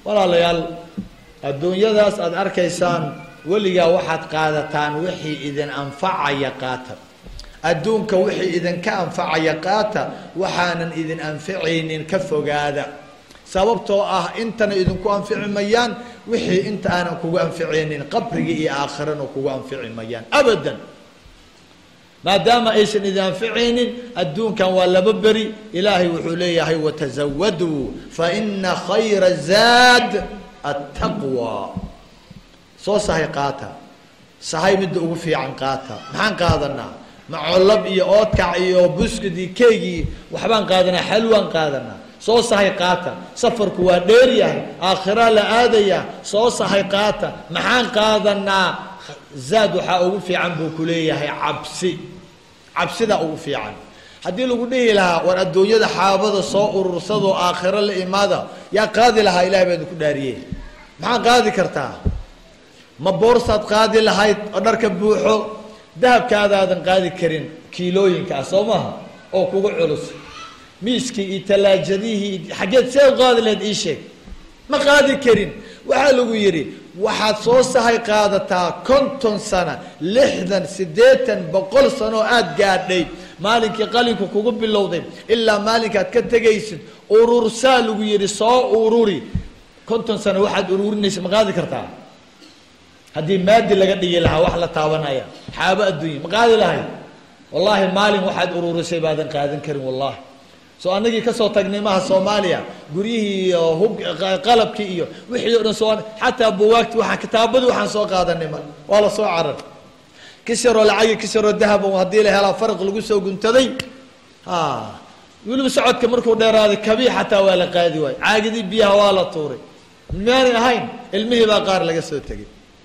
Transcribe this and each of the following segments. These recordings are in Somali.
walaalayaal adduunyadaas aada arkaysaan weligaa waxaad qaadataan wixii idin anfacaya qaata adduunka wixii idinka anfacaya qaata waxaanan idin anficaynin ka fogaada sababtoo ah intana idinku anfici mayaan wixii inta aanan kugu anficaynin qabrigii iyo aakhirana kugu anfici mayaan abadan maadaama aysan idin anficaynin adduunkan waa laba beri ilaahay wuxuu leeyahay watazawaduu faina khayra zaad attaqwa soo sahay qaata sahay midda ugu fiican qaata maxaan qaadanaa macolab iyo oodkac iyo buskudii keygii waxbaan qaadanaa xalwaan qaadanaa soo sahay qaata safarku waa dheeryahay aakhiraa la aadayaa soo sahay qaata maxaan qaadanaa zaad waxaa ugu fiican buu ku leeyahay cabsi cabsidaa ugu fiican haddii lagu dhihi lahaa war adduunyada xaabada soo urursadoo aakhiro la imaada yaa qaadi lahaa ilahay baa idinku dhaariye maxaa qaadi kartaa ma boorsaad qaadi lahayd oo dharka buuxo dahabkaadaadan qaadi karin kiilooyinka ah soo maha oo kugu culus miiskii iyo tallaajadihii xaggeed see u qaadi lahayd ii sheeg ma qaadi karin waxaa lagu yidhi waxaad soo sahay qaadataa konton sana lixdan siddeetan boqol sano oo aada gaadhay maalinkii qalinku kugu bilowday ilaa maalinkaad ka tegaysid urursaa lagu yidhi soo ururi konton sano waxaad ururinaysa ma qaadi kartaa haddii maadi laga dhigi lahaa wax la taabanaya xaabo adduunya ma qaadi lahayd wallaahi maalin waxaad ururisay baadan qaadan karin wallahi soo anagii kasoo tagnay maha soomaaliya guryihii iyo hub qalabkii iyo wixii o dhan soo xataa buwaagti waxaan kitaabadii waxaan soo qaadanay mar waa la soo carar kis yaroo lacagi kis yaroo dahab haddii la helaa faraq lagu soo guntaday a weliba socodka markuu dheeraaday kabii xataa waa la qaadi waayo caagidii biyaha waa la tuuray miyaanay ahayn ilmihii baa qaar laga soo tegay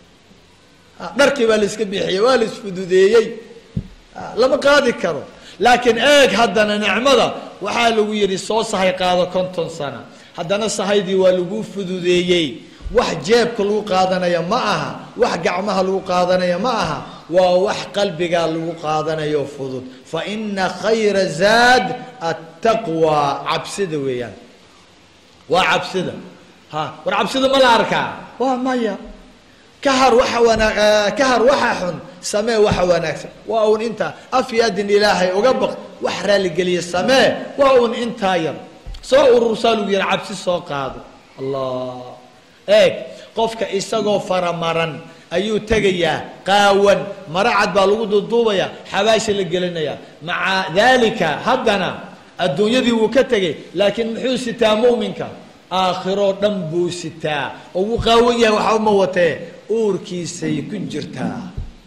dharkii baa la iska bixiyey waa la isfududeeyey lama qaadi karo laakiin eeg haddana nicmada waxaa lagu yidhi soo sahay qaado konton sana haddana sahaydii waa lagu fududeeyey wax jeebka lagu qaadanaya ma aha wax gacmaha lagu qaadanaya ma aha waa wax qalbigaa lagu qaadanayo fudud fa ina khayra zaad attaqwa cabsida weeyaan waa cabsida ha war cabsida ma la arkaa waa maya kahar waxa wanaa kahar waxa xun samee waxa wanaagsan waa uun intaa af yaadin ilaahay uga baq wax raaligeliya samee waa uun intaa yar soo urursaa lagu yihi cabsi soo qaado allah eeg qofka isagoo faramaran ayuu tegayaa qaawan mara cad baa lagu duuduubaya xabaasha la gelinayaa maca daalika haddana adduunyadii wuu ka tegay laakiin muxuu sitaa mu'minka aakhiroo dhan buu sitaa oo wuu qaawan yahay waxba ma watee uurkiisay ku jirtaa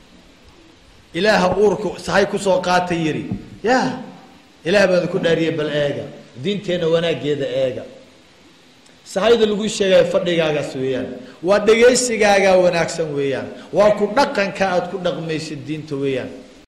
ilaaha uurku sahay kusoo qaata yidhi ya ilaah baan ku dhaariyey bal eega diinteenna wanaaggeeda eega sahayda lagu sheegaya fadhigaagaas weeyaan waa dhegaysigaagaa wanaagsan weeyaan waa ku dhaqanka aada ku dhaqmaysid diinta weeyaan